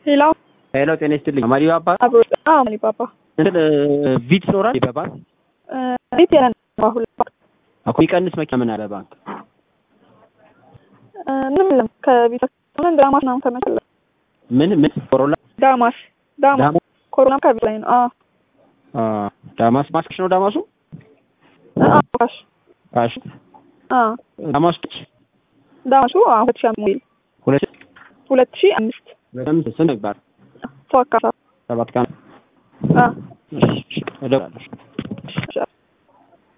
ሌላው ሄሎ ጤና ይስጥልኝ። ማሪ ባባ አብሮ አዎ ማሊ ባባ እንትን ቪት ይኖራል በባንክ ቤት የለን አሁን እኮ የሚቀንስ መኪና ምን አለ ባንክ ምንም የለም ከቤት ምን ዳማስ ነው ተመሰለ ምን ምን ኮሮላ ዳማስ ዳማስ ዳማ ኮሮና ከቤት ላይ ነው። አዎ አ ዳማስ ማስክሽ ነው ዳማሱ አዎ ካሽ ካሽ አዎ ዳማሱ ዳማሱ አዎ ሁለት ሺህ አምስት ሁለት ሁለት ሺህ አምስት በጣም ስንት ይባል ሰው አካፋ ሰባት ቀን አዎ እሺ እሺ እደውላለሁ። እሺ